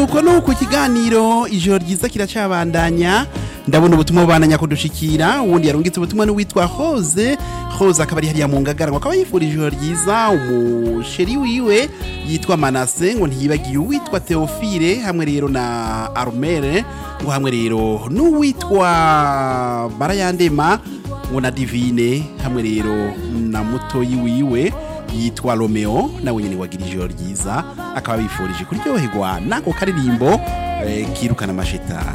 nuko nuko ikiganiro ijoro ryiza kiracabandanya ndabona ubutumwa bubandanya kudushikira uwundi yarungitse ubutumwa n'uwitwa Hose Hose akaba ari hariya mu ngagara ngo akaba yifurije ijoro ryiza umusheri wiwe yitwa Manase ngo ntiyibagiye uwitwa Theophile hamwe rero na Armere ngo hamwe rero n'uwitwa Barayandema ngo na Divine hamwe rero na mutoyi wiwe yitwa Romeo nawe nyene wagira ijoro ryiza akaba bifurije kuryoherwa nako karirimbo eh, kirukana amashetani